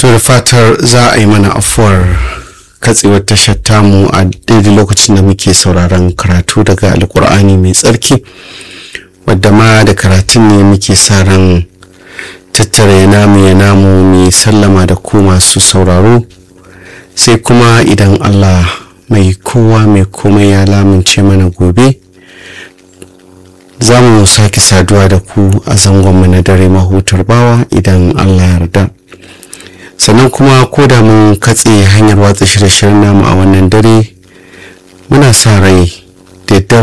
da fatar za a yi mana afuwar katsewar tashar tamu a daidai lokacin da muke sauraron karatu daga alkur'ani mai tsarki wadda ma da karatun ne muke sa ran tattara ya namu ya namu mai sallama da ku masu sauraro sai kuma idan allah mai kowa mai komai ya lamince mana gobe za mu sake saduwa da ku a zangonmu na dare mahutar bawa idan allah yarda sannan kuma ko da mun katse hanyar watsa shirye-shiryen namu a wannan dare muna sa rai da